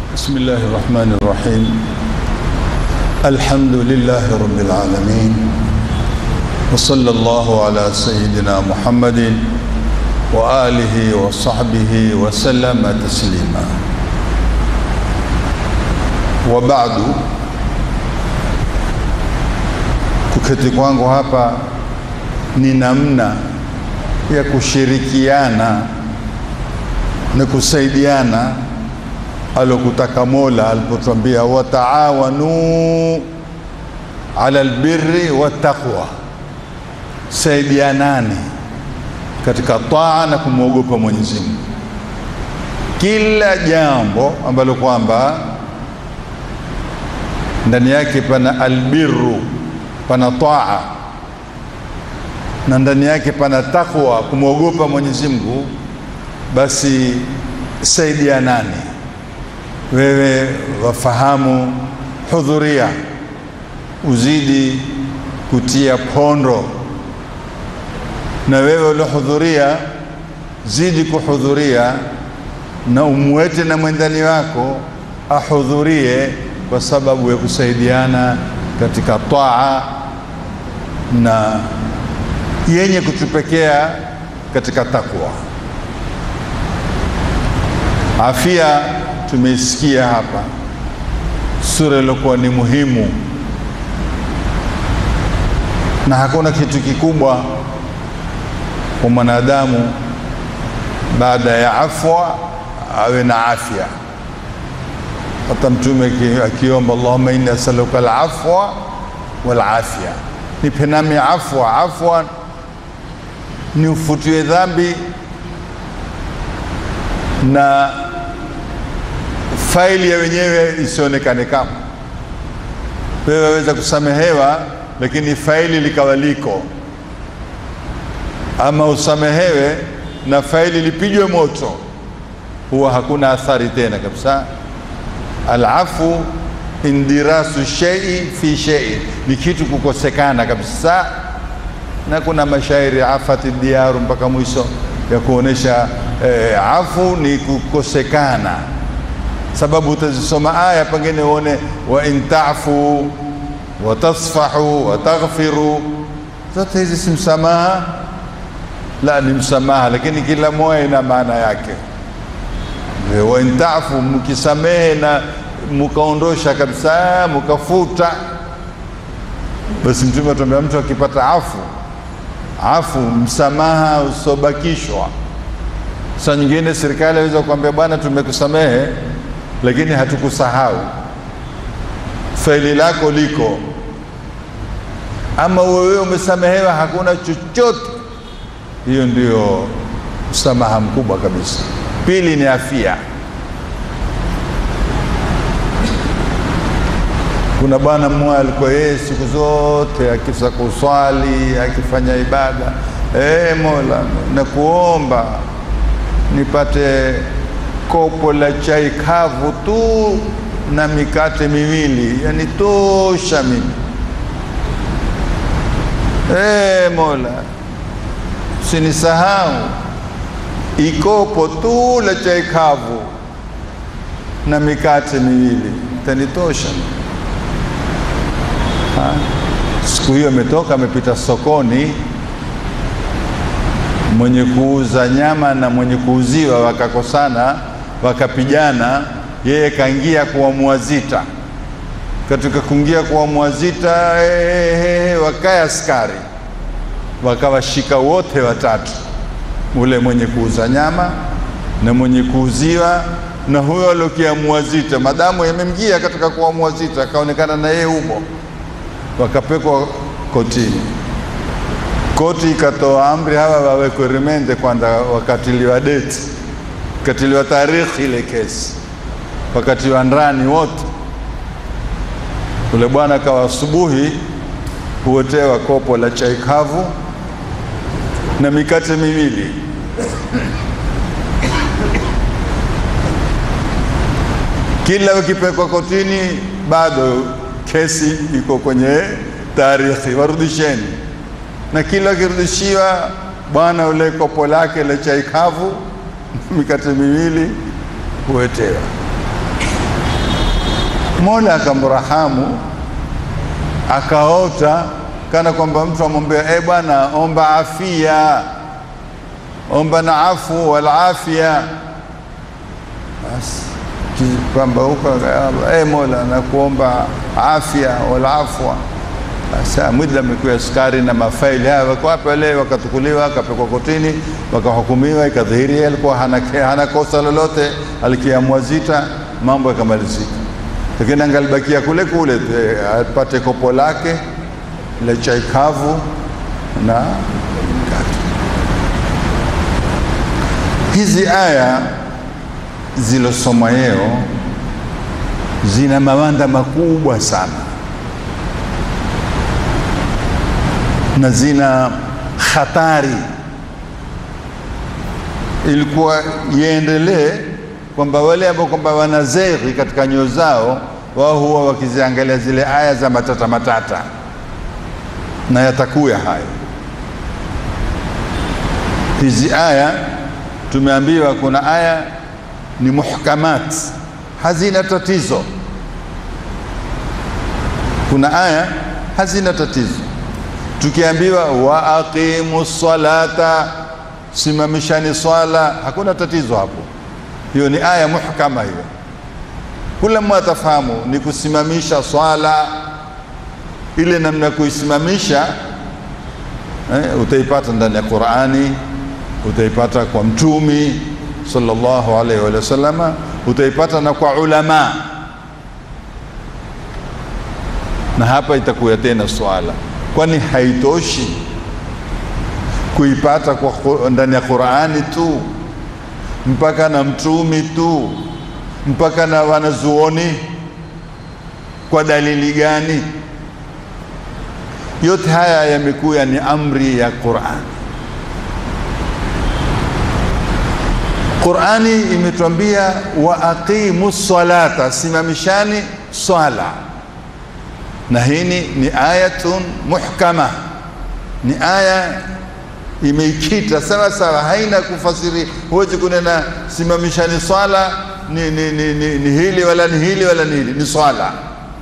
بسم الله الرحمن الرحيم الحمد لله رب العالمين وصلى الله على سيدنا محمد وآله وصحبه وسلم تسليما وبعد kuketi kwangu hapa ni namna ya kushirikiana na kusaidiana alokutaka Mola alipotwambia wataawanu ala albirri wattaqwa, saidianani katika taa na kumwogopa Mwenyezi Mungu. Kila jambo ambalo kwamba ndani yake pana albirru, pana taa na ndani yake pana takwa, kumwogopa Mwenyezi Mungu, basi saidianani wewe wafahamu, hudhuria, uzidi kutia pondo, na wewe uliohudhuria zidi kuhudhuria, na umwete na mwendani wako ahudhurie, kwa sababu ya kusaidiana katika taa na yenye kutupekea katika takwa. Afia tumeisikia hapa, sura iliyokuwa ni muhimu, na hakuna kitu kikubwa kwa mwanadamu baada ya afwa awe na afya. Hata Mtume akiomba Allahumma inni asaluka alafwa wal afya, nipe nami afwa. Afwa ni ufutiwe dhambi na faili ya wenyewe isionekane kama wewe waweza kusamehewa, lakini faili likawa liko, ama usamehewe na faili lipigwe moto, huwa hakuna athari tena kabisa. Alafu indirasu shei fi shei, ni kitu kukosekana kabisa, na kuna mashairi afati diaru mpaka mwisho ya kuonesha eh, afu ni kukosekana sababu utazisoma aya pengine uone wa in tafu wa tasfahu wa taghfiru, zote hizi si msamaha, la ni msamaha, lakini kila moja ina maana yake. Wa in tafu, mkisamehe na mkaondosha kabisa, mkafuta, basi Mtume atuambia mtu akipata afu afu, msamaha usobakishwa. Saa nyingine serikali aweza kuambia bwana, tumekusamehe lakini hatukusahau, faili lako liko, ama wewe umesamehewa, hakuna chochote. Hiyo ndio msamaha mkubwa kabisa. Pili ni afia. Kuna bwana mmoja alikuwa yeye siku zote akisa kuswali akifanya ibada, e, Mola nakuomba nipate kopo la chai kavu tu na mikate miwili, yani tosha mimi. E, Mola sinisahau, ikopo tu la chai kavu na mikate miwili tanitosha. Siku hiyo ametoka amepita sokoni mwenye kuuza nyama na mwenye kuuziwa wakakosana, wakapigana. Yeye kaingia kuamua zita. Katika kuingia kuamua zita, hehehe, wakae askari wakawashika wote watatu, ule mwenye kuuza nyama na mwenye kuuziwa na huyo aliokiamua zita. Madamu yamemjia katika kuamua zita, akaonekana na yeye humo, wakapekwa kotini koti ikatoa amri hawa wawekwe rimende kwanza, wakatiliwa deti, wakatiliwa tarikhi ile kesi, wakatiwa ndani wote. Ule bwana kawa asubuhi huotewa kopo la chai kavu na mikate miwili kila ukipekwa kotini, bado kesi iko kwenye tarikhi, warudisheni na kila akirudishiwa bwana ule kopo lake la chai kavu mikate miwili huwetewa. Mola akamrahamu akaota kana kwamba mtu amwambia e, bwana omba afia, omba na afu wal afia. Basi kwamba huko e, Mola nakuomba afya wal afwa. Sasa mwidla amekuwa askari na mafaili haya wako hapa leo, wakatukuliwa akapekwa kotini, wakahukumiwa, ikadhihiri yeye alikuwa hana, hana kosa lolote, alikiamua zita, mambo yakamalizika, lakini angalibakia kule kule apate kopo lake la chai kavu na mkate. Hizi aya zilosoma yeo zina mawanda makubwa sana na zina hatari. Ilikuwa iendelee kwamba wale ambao kwamba wana zeri katika nyoyo zao, wao huwa wakiziangalia zile aya za matata matata, na yatakuya hayo. Hizi aya tumeambiwa kuna aya ni muhkamat, hazina tatizo. Kuna aya hazina tatizo tukiambiwa wa aqimu salata, simamishani swala, hakuna tatizo hapo. Hiyo ni aya muhkama hiyo, kila mmoja atafahamu ni kusimamisha swala. Ile namna ya kuisimamisha eh, utaipata ndani ya Qur'ani, utaipata kwa Mtumi sallallahu alaihi wa sallama, utaipata na kwa ulama, na hapa itakuya tena swala kwani haitoshi kuipata kwa ndani ya Qur'ani tu mpaka na mtumi tu mpaka na wanazuoni kwa dalili gani? Yote haya yamekuya ni amri ya Qur'ani. Qur'ani imetuambia wa aqimu salata, simamishani swala na hii ni ayatun muhkama, ni aya imeikita sawa sawa, haina kufasiri. Huwezi kunena simamishani swala ni, ni, ni, ni, ni hili wala ni hili wala ni hili, ni swala.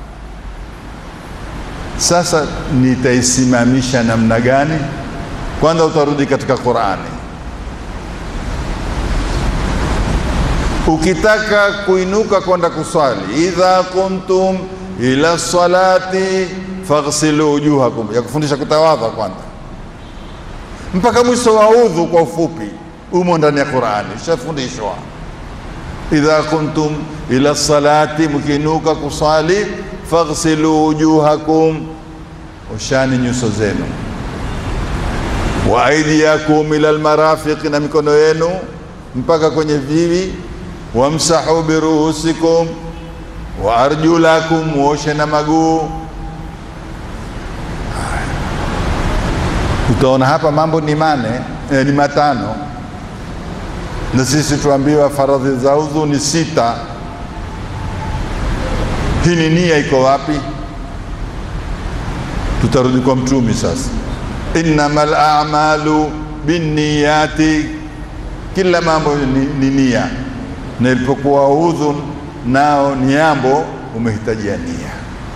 Sasa nitaisimamisha namna gani? Kwanza utarudi katika Qur'ani. Ukitaka kuinuka kwenda kuswali, idha kuntum ila salati faghsilu wujuhakum, ya kufundisha kutawadha kwanza mpaka mwisho wa udhu. Kwa ufupi, umo ndani ya Qur'ani, shafundishwa idha kuntum ila salati, mkinuka kusali, faghsilu wujuhakum, oshani nyuso zenu, wa aidiyakum ila almarafiq, na mikono yenu mpaka kwenye vivi, wamsahu biruhusikum wa arjulakum, muoshe na maguu. Utaona hapa mambo ni mane eh, ni matano, na sisi tuambiwa faradhi za udhu ni sita. Hii ni nia iko wapi? Tutarudi kwa Mtumi sasa, innamal a'malu binniyati, kila mambo ni, ni nia, na ilipokuwa udhu nao ni jambo umehitajia nia.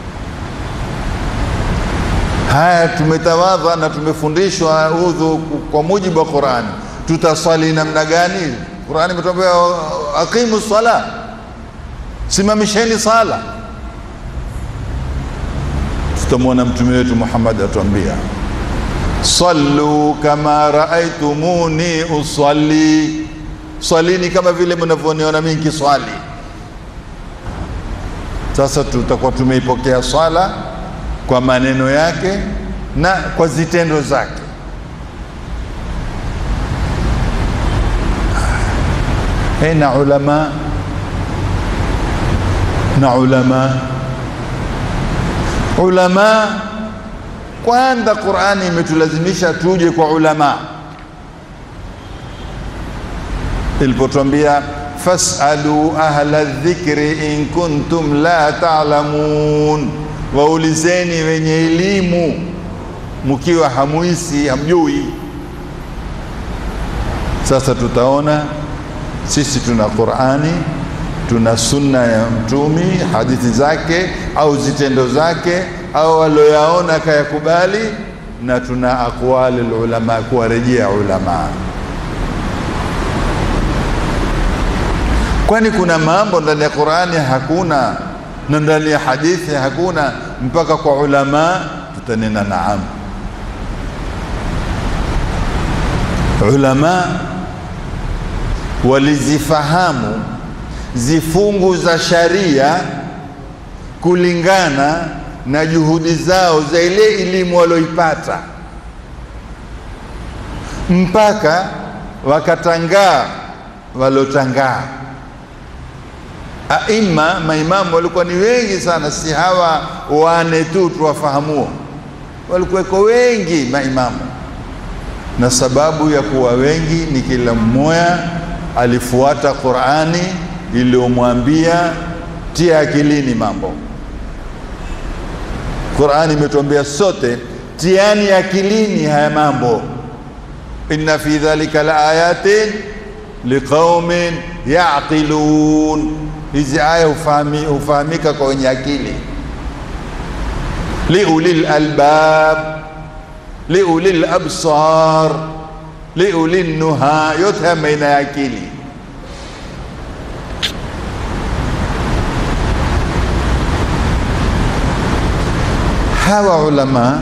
Haya, tumetawadha na tumefundishwa udhu kwa mujibu wa Qur'ani. Tutaswali namna gani? Qur'ani imetuambia aqimu sala, simamisheni sala. Tutamwona mtume wetu Muhammad atuambia sallu kama raaitumuni usalli, swalini kama vile mnavyoniona mimi nikiswali. Sasa tutakuwa tumeipokea swala kwa maneno yake na kwa zitendo zake. Hey, na ulama na ulama ulama, kwanza Qur'ani imetulazimisha tuje kwa ulama ilipotwambia fasalu ahla dhikri in kuntum la ta'lamun, waulizeni wenye elimu mkiwa hamuisi hamjui. Sasa tutaona sisi tuna Qur'ani, tuna sunna ya mtumi hadithi zake au zitendo zake au alioyaona akayakubali na tuna aqwali ulama kuwarejea ulama kwani kuna mambo ndani ya Qur'ani hakuna na ndani ya hadithi hakuna mpaka kwa ulama tutanena naam ulama walizifahamu zifungu za sharia kulingana na juhudi zao za ile elimu walioipata mpaka wakatangaa walotangaa aima maimamu walikuwa ni wengi sana si hawa wane tu tuwafahamuo walikuweko wengi maimamu na sababu ya kuwa wengi ni kila mmoja alifuata Qur'ani iliyomwambia tia akilini mambo. Qur'ani imetuambia sote tiani akilini haya mambo, inna fi dhalika la ayatin liqaumin yaqilun. Hizi aya hufahami, hufahamika kwa wenye akili, liulil albab liulil absar liulil nuha, yote haya maina ya akili. Hawa ulama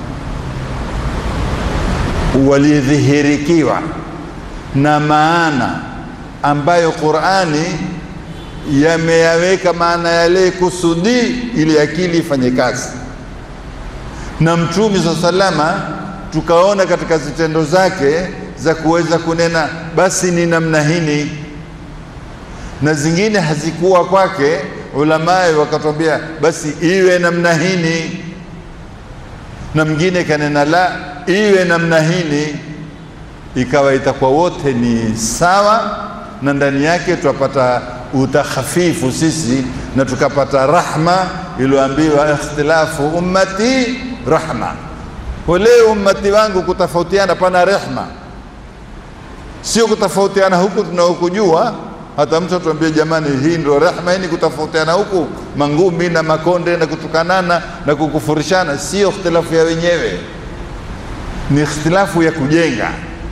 walidhihirikiwa na maana ambayo Qur'ani yameyaweka maana yale kusudi ili akili ifanye kazi na Mtume sa salama tukaona katika zitendo zake za kuweza kunena basi ni namna hini, na zingine hazikuwa kwake, ulamai wakatwambia basi iwe namna hini, na mwingine kanena la iwe namna hini, ikawa itakuwa wote ni sawa, na ndani yake twapata utakhafifu sisi na tukapata rahma iliyoambiwa ikhtilafu ummati rahma wale ummati wangu kutofautiana pana rehma, sio kutofautiana huku tunaokujua. Hata mtu atuambie jamani, hii ndio rehma, hii ni kutofautiana huku mangumi na makonde na kutukanana na kukufurishana, sio ikhtilafu ya wenyewe, ni ikhtilafu ya kujenga.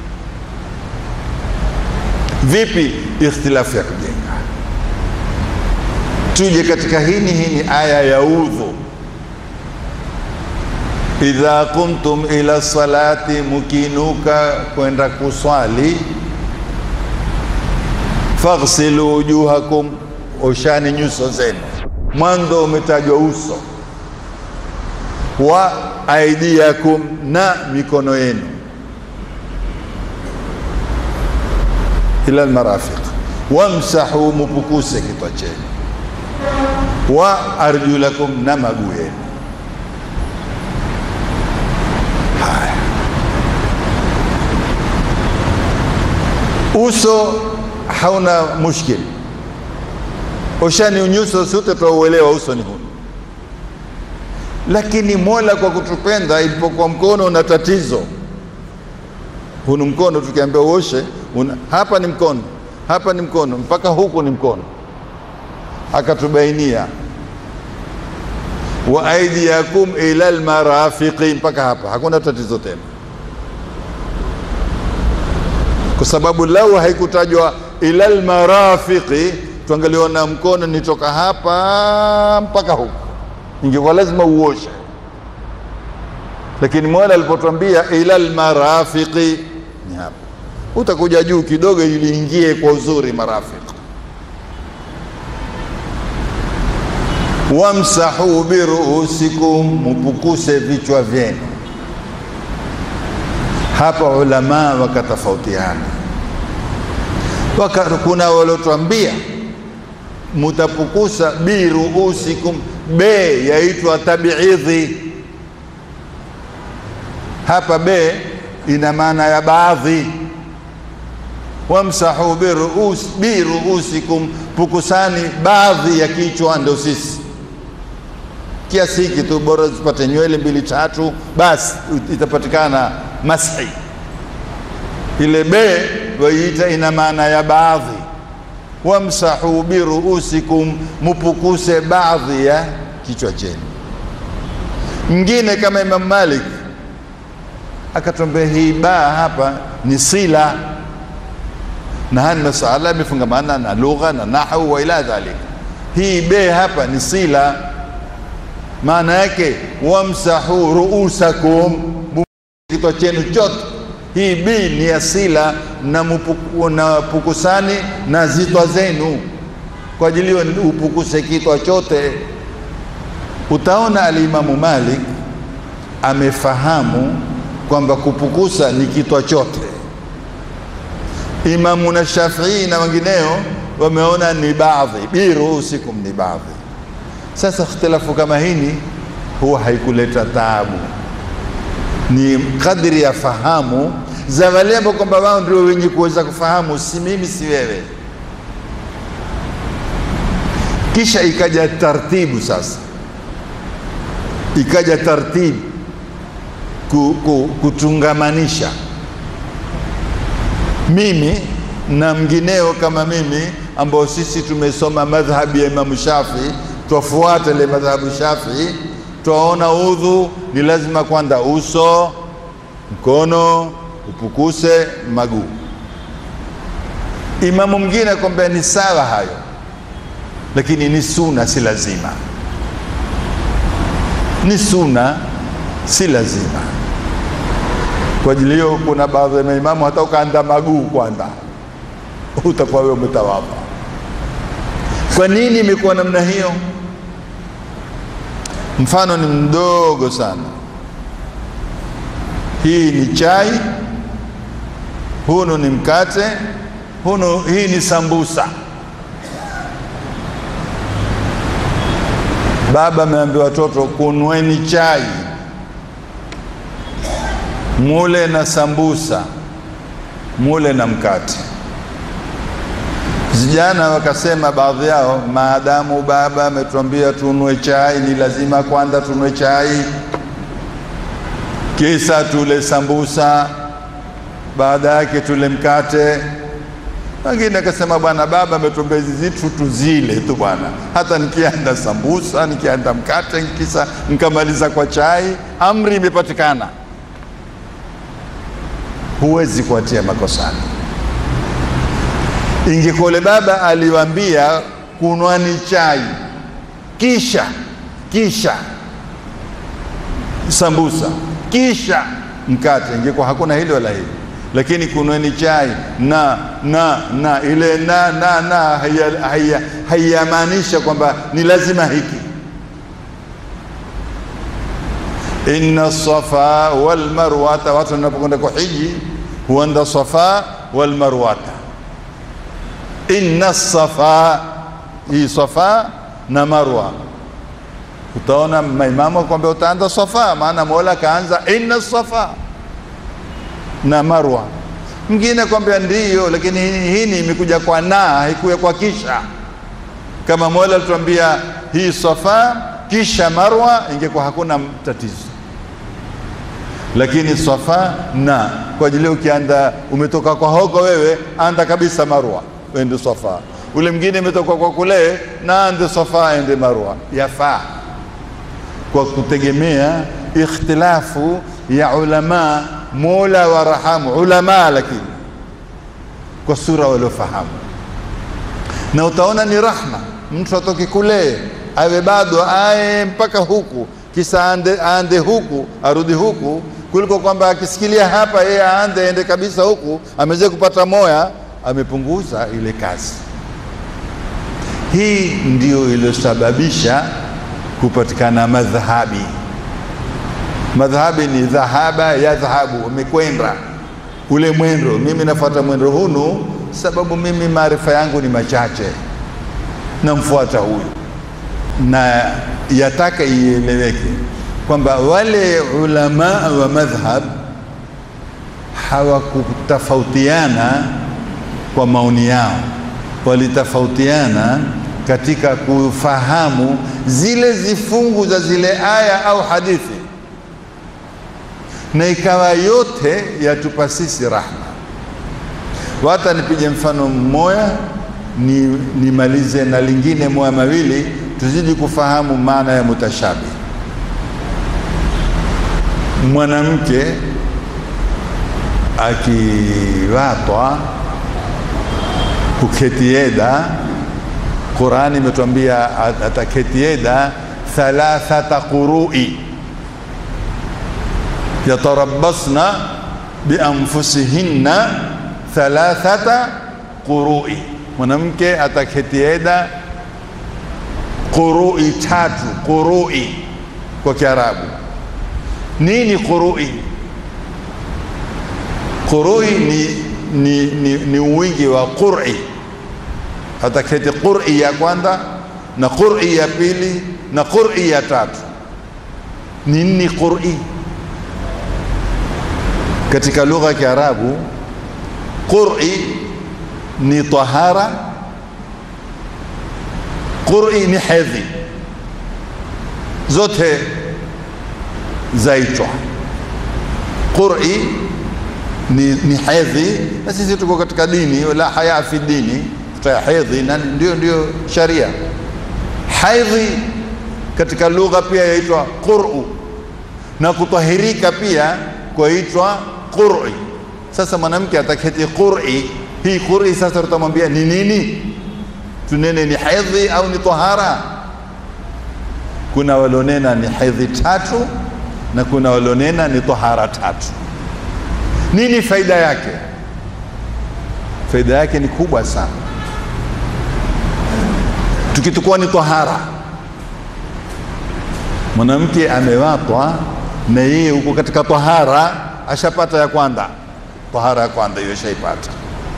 Vipi ikhtilafu ya kujenga? Tuje katika hini hini aya ya udhu idha kumtum ila salati, mukinuka kwenda kuswali, faghsilu wujuhakum, oshani nyuso zenu. Mwanzo umetajwa uso, wa aidiakum, na mikono yenu, ila almarafiq, wamsahu, mupukuse kitwa chenu, wa arjulakum, na maguu yenu. uso hauna mushkil, oshani unyuso sote twauelewa uso ni huu, lakini Mola kwa kutupenda, ilipokuwa mkono una tatizo, hunu mkono tukiambia uoshe una, hapa ni mkono, hapa ni mkono, mpaka huku ni mkono, akatubainia wa aidiakum ila almarafiqi, mpaka hapa hakuna tatizo tena kwa sababu lau haikutajwa ila almarafiqi, tuangaliona mkono nitoka hapa mpaka huku, ingekuwa lazima uoshe. Lakini Mola alipotwambia ila almarafiqi, ni hapa, utakuja juu kidogo ili ingie kwa uzuri marafiq. Wamsahu biruusikum, mupukuse vichwa vyenu. Hapa ulama wakatofautiana, waka, kuna walotwambia mutapukusa biruusikum, be yaitwa tabiidhi. Hapa be ina maana ya baadhi. Wamsahu biruus, biruusikum, pukusani baadhi ya kichwa, ndio sisi kiasi hiki tu, bora zipate nywele mbili tatu, basi itapatikana mashi. Ile be waiita ina maana ya baadhi, wamsahu biruusikum, mupukuse baadhi ya kichwa chenu. Mwingine kama Imam Malik akatuambia hii baa hapa ni sila, na haya ni masala yamefungamana na lugha na nahwu wa ila dhalik. Hii be hapa ni sila, maana yake wamsahu ruusakum, kichwa chenu chote. Hii bi ni asila na, mupuku, na pukusani na zitwa zenu, kwa ajili hiyo upukuse kitwa chote. Utaona Alimamu Malik amefahamu kwamba kupukusa ni kitwa chote. Imamu na Shafii na wengineo wameona ni baadhi, biruusikum ni baadhi. Sasa ikhtilafu kama hini huwa haikuleta taabu, ni kadri ya fahamu za wale ambao kwamba wao ndio wenye kuweza kufahamu, si mimi si wewe. Kisha ikaja tartibu sasa, ikaja tartibu kutungamanisha mimi na mngineo kama mimi ambao sisi tumesoma madhhabi ya Imamu Shafii, twafuata ile madhhabu Shafii, twaona udhu ni lazima kwanza uso, mkono upukuse, maguu. Imamu mwingine akwambia ni sawa hayo, lakini ni suna, si lazima. Ni suna, si lazima. Kwa ajili hiyo, kuna baadhi ya maimamu hata ukaanda maguu kwanza utakuwa wewe umetawadha. Kwa nini imekuwa namna hiyo? Mfano ni mdogo sana. Hii ni chai, hunu ni mkate, hunu hii ni sambusa. Baba ameambia watoto kunweni chai, mule na sambusa, mule na mkate. Vijana wakasema baadhi yao, maadamu baba ametuambia tunwe chai, ni lazima kwanza tunwe chai, kisa tule sambusa, baada yake tule mkate. Wengine akasema bwana, baba ametuambia hizi zitu tuzile tu bwana, hata nikianda sambusa, nikianda mkate, kisa nikamaliza kwa chai, amri imepatikana. Huwezi kuwatia makosani. Ingekole baba aliwaambia kunwani chai kisha kisha sambusa kisha mkate, ingekuwa hakuna hili wala hili, lakini kunweni chai na na na ile na na na haiyamaanisha kwamba ni lazima hiki. inna safa wal marwata, watu wanapokwenda kuhiji huenda safa wal marwata inna safa, hii safa na marwa. Utaona maimamu kwamba utaanza safa, maana Mola kaanza inna safa na marwa. Mwingine kwambia ndiyo, lakini hii ni imekuja kwa na, haikuya kwa kisha. Kama Mola alituambia hii safa kisha marwa, ingekuwa hakuna tatizo, lakini safa na kwa ajili ukianda, umetoka kwa hoko wewe, anda kabisa marwa ende Safa, ule mwingine imetoka kwa kule na ande Safa ende Marwa, yafaa kwa kutegemea ikhtilafu ya ulama. Mola warahamu ulama, lakini kwa sura waliofahamu, na utaona ni rahma mtu atoke kule awe bado aye mpaka huku kisa ande, ande huku arudi huku, kuliko kwamba akisikilia hapa yeye aande ende kabisa huku, ameweza kupata moya amepunguza ile kazi. Hii ndio iliyosababisha kupatikana madhhabi. Madhhabi ni dhahaba ya dhahabu, umekwenda ule mwendo. Mimi nafuata mwendo hunu sababu mimi maarifa yangu ni machache, namfuata huyu, na yataka ieleweke kwamba wale ulama wa madhhab hawakutofautiana kwa maoni yao, walitofautiana katika kufahamu zile zifungu za zile aya au hadithi, na ikawa yote yatupa sisi rahma. Wata nipige mfano mmoja ni nimalize na lingine moya mawili, tuzidi kufahamu maana ya mutashabi. Mwanamke akiwatwa kuketieda, Qurani imetuambia ataketieda thalathata qurui yatarabbasna bianfusihinna thalathata qurui, mwanamke ataketieda qurui tatu. Qurui kwa Kiarabu nini? Qurui qurui ni, ni, ni, ni wingi wa qur'i. Ataketi qur'i ya kwanza na qur'i ya pili na qur'i ya tatu. Nini qur'i? Katika lugha ya Kiarabu qur'i ni tahara, qur'i ni hedhi, zote zaitwa qur'i ni, ni hedhi, na sisi tuko katika dini la haya fi dini, tuta hedhi na ndio ndio sharia. Hedhi katika lugha pia yaitwa qur'u, na kutahirika pia kwaitwa qur'i. Sasa mwanamke ataketi qur'i, hii qur'i sasa tutamwambia ni nini? Tunene ni hedhi au ni tahara? Kuna walionena ni hedhi tatu na kuna walionena ni tahara tatu. Nini faida yake? Faida yake ni kubwa sana. Tukitukua ni tahara, mwanamke amewatwa na yeye huko katika tahara, ashapata ya kwanza, tahara ya kwanza hiyo shaipata,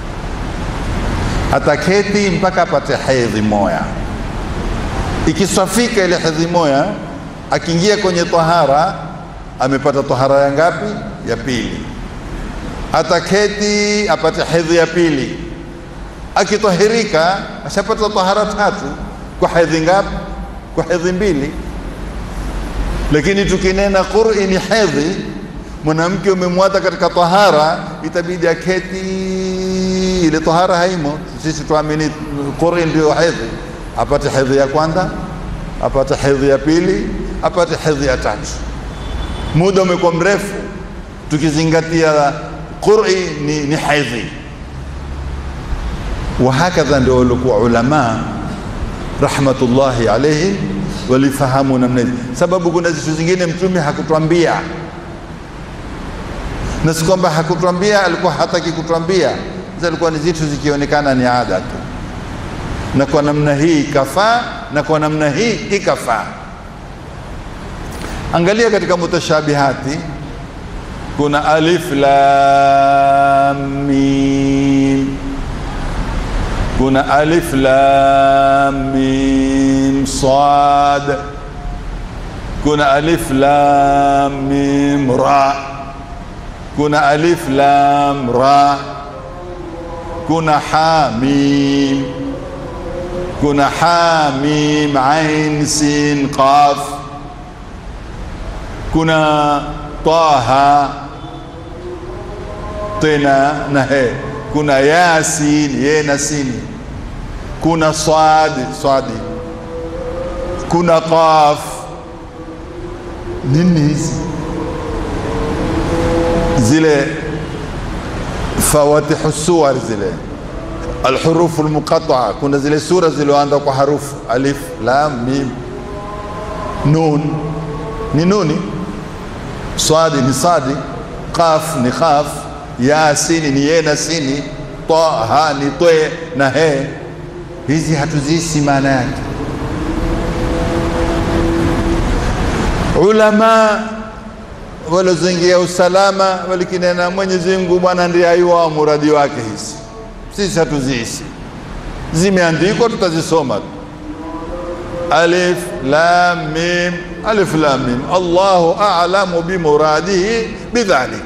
ataketi mpaka apate hedhi moya. Ikisafika ile hedhi moya, akiingia kwenye tahara, amepata tahara ya ngapi? Ya pili ataketi apate hedhi ya pili, akitahirika ashapata tahara tatu. Kwa hedhi ngapi? Kwa hedhi mbili. Lakini tukinena qur'i ni hedhi, mwanamke umemwata katika tahara, itabidi aketi, ile tahara haimo. Sisi tuamini qur'i ndio hedhi, apate hedhi ya kwanza, apate hedhi ya pili, apate hedhi ya tatu. Muda umekuwa mrefu, tukizingatia qur'i ni, ni hedhi. Wahakadha ndio walikuwa ulama rahmatullahi alayhi walifahamu namna hizi, sababu kuna zitu zingine Mtume hakutwambia, na si kwamba hakutwambia, alikuwa hataki kutwambia. Alikuwa ni zitu zikionekana ni ada tu, na kwa namna hii ikafaa, na kwa namna hii ikafaa. Angalia katika mutashabihati kuna alif lam mim, kuna alif lam mim sad, kuna alif lam mim ra, kuna alif lam ra, kuna ha mim, kuna ha mim ain sin qaf, kuna taha tena na he, kuna yasin ye na sini, kuna swadi swadi, kuna qaf. Nini hizi? Zile fawatihu suwar zile alhurufu almuqataa, kuna zile sura zilizoanza kwa harufu alif lam mim nun, ni nuni swadi ni sadi, qaf ni qaf, ya sini ni ye na sini, taha ni twe na he. Hizi hatuzisi maana yake. Ulama walozingia usalama walikinena Mwenyezi Mungu bwana ndiye ayuwa muradi wake. Hizi sisi hatuzisi, zimeandikwa tutazisoma tu alif lam mim alif lam mim Allahu a'lamu bimuradihi bidhalik.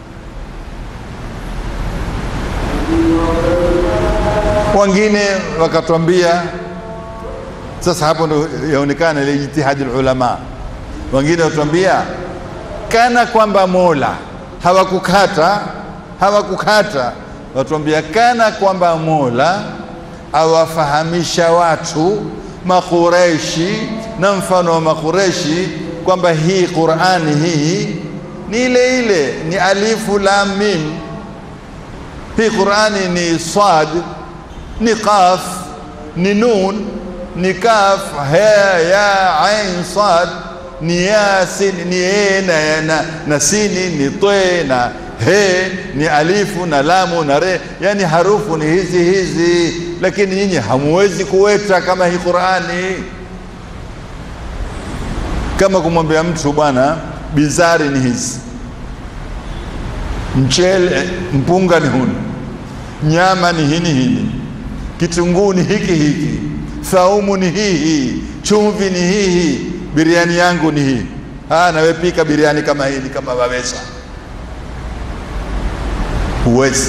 Wengine wakatwambia, sasa hapo ndo yaonekana ile ijtihadi ulama. Wengine watwambia kana kwamba Mola hawakukata hawakukata, watwambia kana kwamba Mola awafahamisha watu Makureshi na mfano wa Makureshi kwamba hii Qur'ani hii ni ile ile, ni alifu lam mim. Hii Qur'ani ni sad, ni qaf, ni nun, ni kaf, ha ya ain sad, ni yasin, ni e na, na, na sini, ni twe na he, ni alifu na lamu na re, yani harufu ni hizi hizi, lakini nyinyi hamuwezi kuweta kama hii Qur'ani kama kumwambia mtu bwana, bizari ni hizi, mchele mpunga ni huni, nyama ni hini hini, kitunguu ni hiki hiki, thaumu ni hii hii, chumvi ni hii hii, biriani yangu ni hii. Ah, nawe pika biriani kama hili, kama waweza. Huwezi,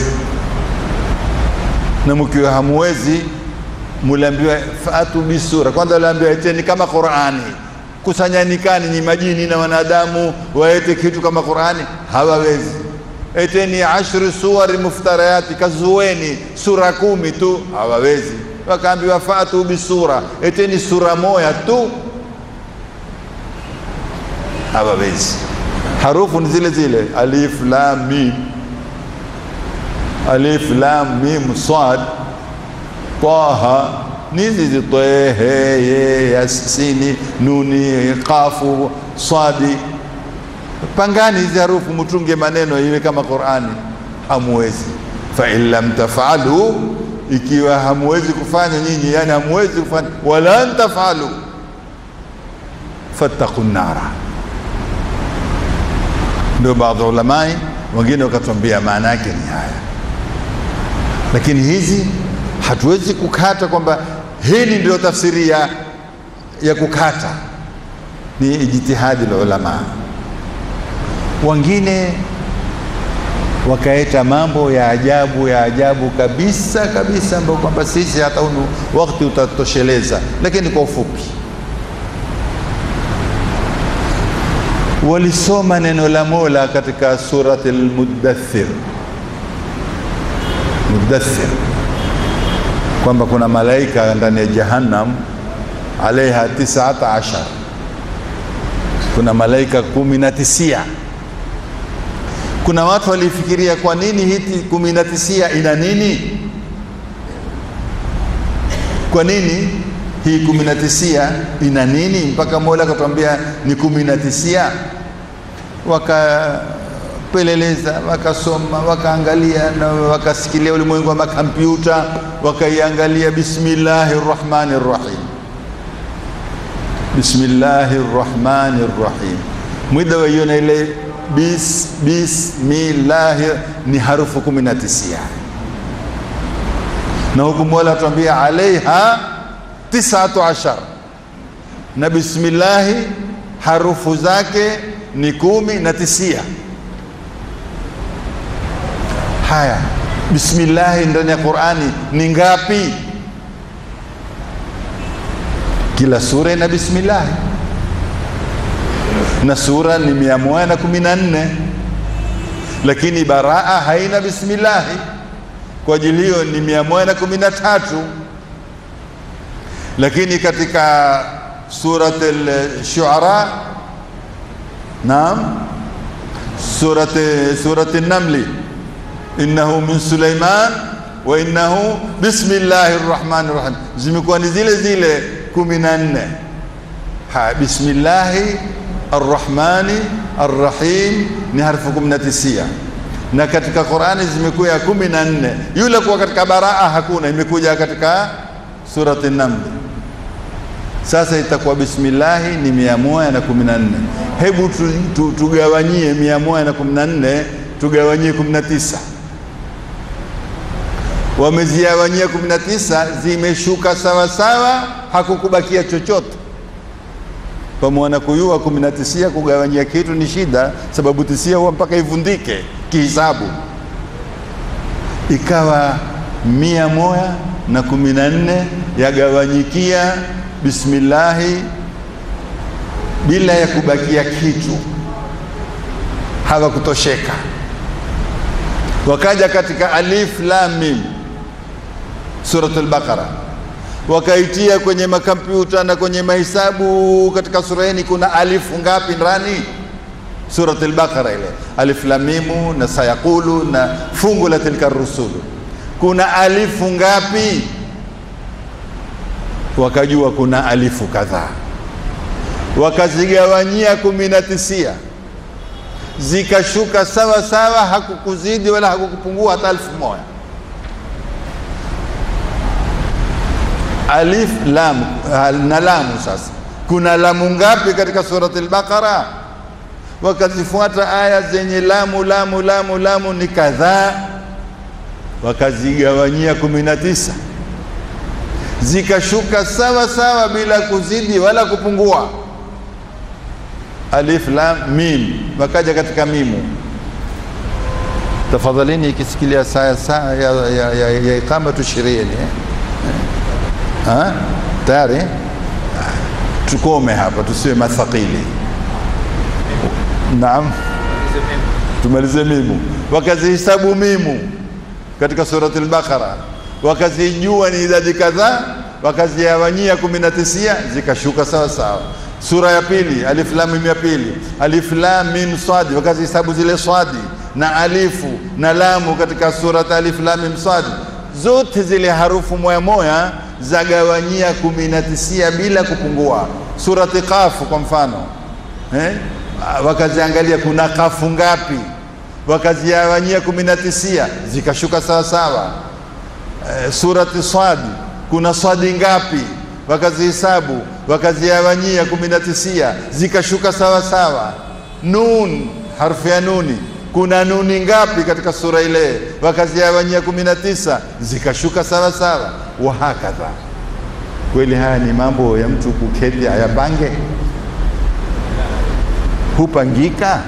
na mkiwa hamuwezi, muliambiwa fatu bisura. Kwanza uliambiwa eteni kama Qur'ani kusanyanikani ni majini na wanadamu waete kitu kama Qur'ani, hawawezi. Eteni ashri suwari muftarayati, kazueni sura kumi tu, hawawezi. Wakaambiwa fatu bisura, eteni sura moja tu, hawawezi. Harufu ni zile zile, alif lam mim, alif lam mim sad taha nizi tehe ye yasini nuni qafu sadi pangani hizi harufu mutunge maneno iwe kama Qur'ani hamuwezi fa in lam tafalu ikiwa hamuwezi kufanya nyinyi yani hamuwezi kufanya wala tafalu fattaqu nara ndio baadhi ulamai wengine wakatuambia maana yake ni haya lakini hizi hatuwezi kukata kwamba hili ndio tafsiri ya, ya kukata ni ijtihadi la ulama wengine wakaeta mambo ya ajabu ya ajabu kabisa kabisa ambayo kwamba sisi hata unu wakati utatosheleza lakini kwa ufupi walisoma neno la mola katika surati lmudathir mudathir kwamba kuna malaika ndani ya jahannam alaiha tisata ashar kuna malaika kumi na tisia kuna watu walifikiria kwa nini hiti kumi na tisia ina nini kwa nini hii kumi na tisia ina nini mpaka mola akatuambia ni kumi na tisia wakapeleleza wakasoma wakaangalia na wakasikilia ulimwengu wa makompyuta wakaiangalia bismillahi rrahmani rrahim bismillahi rrahmani rrahim mwida waiona ile bis, bismillahi ni harufu kumi na tisia na huku mola atuambia alaiha tisatu ashar na bismillahi harufu zake ni kumi na tisia haya bismillahi ndani ya qurani ni ngapi kila sura ina bismillahi na sura ni mia moja na kumi na nne lakini baraa haina bismillahi kwa ajili hiyo ni mia moja na kumi na tatu lakini katika surat al-shuara naam surat surat an-namli innahu min Sulaiman wa innahu bismillahir rahmanir rahim, zimekuwa ni zile zile kumi na nne. Ha, bismillahi arrahmani arrahim ni harfu kumi na tisia na katika Qurani zimekuwa ya kumi na nne. Yule kuwa katika baraa hakuna, imekuja katika surati Naml. Sasa itakuwa bismillahi ni mia moja na kumi na nne. Hebu tu, tu, tugawanyie mia moja na kumi na nne tugawanyie kumi na tisa wamezigawanyia kumi na tisa zimeshuka sawa sawa, hakukubakia chochote. Pamwana kuyua kumi na tisia kugawanyia kitu ni shida, sababu tisia huwa mpaka ivundike kihisabu. Ikawa mia moja na kumi na nne yagawanyikia bismillahi bila ya kubakia kitu, hawakutosheka. Wakaja katika alif lam mim Suratul Baqara, wakaitia kwenye makompyuta na kwenye mahesabu. Katika sura hii kuna alifu ngapi ndani? Suratul Baqara ile alif lam mim na sayaqulu na fungu la tilka rusulu, kuna alifu ngapi? Wakajua kuna alifu kadhaa, wakazigawanyia kumi na tisia zikashuka sawa sawa, hakukuzidi wala hakukupungua hata elfu moja. Alif lam na lamu. Sasa kuna lamu ngapi katika surati al-Baqara? Wakazifuata aya zenye lamu lamu lamu lamu ni kadhaa, wakazigawanyia kumi na tisa zikashuka sawa sawa bila kuzidi wala kupungua alif lam mim, wakaja katika mimu. Tafadhalini, ikisikilia saa saa ya, ya, ya, ya iqamatu shirieni eh? Tayari tukome hapa, tusiwe mathaqili. Naam, tumalize mimu. Wakazihisabu mimu katika surati al-Baqara, wakazijua ni idadi kadhaa, wakazigawanyia kumi na tisia, zikashuka sawa sawa Sura ya pili alif lam mim ya pili alif lam mim swadi, wakazihesabu zile swadi na alifu na lamu katika surat alif lam mim swadi, zote zile harufu moya moya zagawanyia kumi na tisia bila kupungua. Surati Qafu kwa mfano eh? wakaziangalia kuna kafu ngapi, wakaziawanyia kumi na tisia zikashuka sawa sawa. Eh, surati Swadi kuna swadi ngapi wakazihesabu wakaziawanyia kumi na tisia zikashuka sawa sawa. Nun, harfu ya nuni, kuna nuni ngapi katika sura ile? Wakaziawanyia kumi na tisa zikashuka sawa sawa. Wahakadha. Kweli haya ni mambo ya mtu kuketi ayapange, hupangika.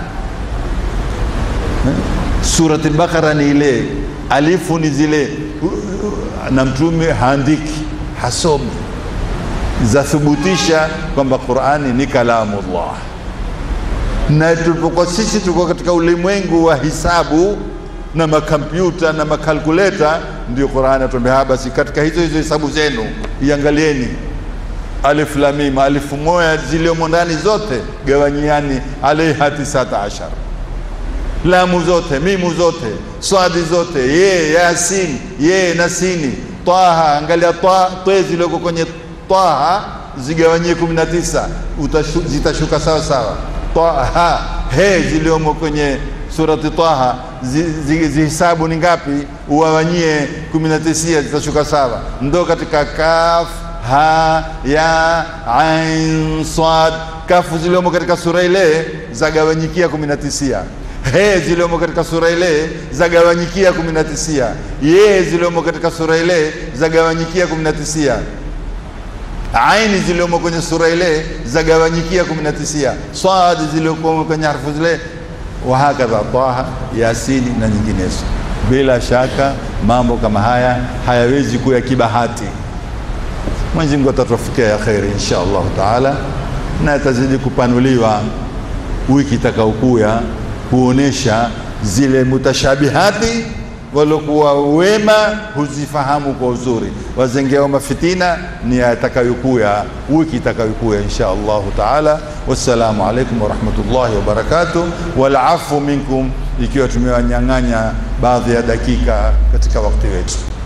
Surati al-Baqara ni ile alifu ni zile, na mtume haandiki hasomi zathubutisha kwamba Qur'ani ni kalamullah, na tulipokuwa sisi tuko katika ulimwengu wa hisabu na makompyuta na makalkuleta, ndio Qur'ani atuambia basi, katika hizo hizo hisabu zenu iangalieni alif lam mim, alifu moja ziliomo ndani zote gawanyiani alaiha tisata ashar, lamu zote, mimu zote, swadi zote, ye yasin, ye nasini, taha, angalia ta te zilioko kwenye Taha zigawanyie kumi na tisa zitashuka sawa sawa. Taha he ziliomo kwenye surati Taha zihisabu zi, ni ngapi? Uwawanyie kumi na tisia zitashuka sawa. Ndo katika kaf ha ya ain sad, kafu ziliomo katika sura ile zagawanyikia kumi na tisia he ziliomo katika sura ile zagawanyikia kumi na tisia ye ziliomo katika sura ile zagawanyikia kumi na tisia aini ziliomo kwenye sura ile zagawanyikia kumi na tisia, swadi ziliomo kwenye harfu zile, wahakadha, Taha, Yasini na nyinginezo. Bila shaka mambo kama haya hayawezi kuwa ya kibahati. Mwenyezi Mungu atatufikia ya kheri insha Allah taala, na atazidi kupanuliwa wiki itakaokuya kuonesha zile mutashabihati waliokuwa wema huzifahamu kwa uzuri, wazengeo mafitina ni yatakayokuya wiki itakayokuya insha Allahu taala. Wassalamu alaikum warahmatullahi wabarakatuh, walafu minkum, ikiwa tumewanyang'anya baadhi ya dakika katika wakati wetu.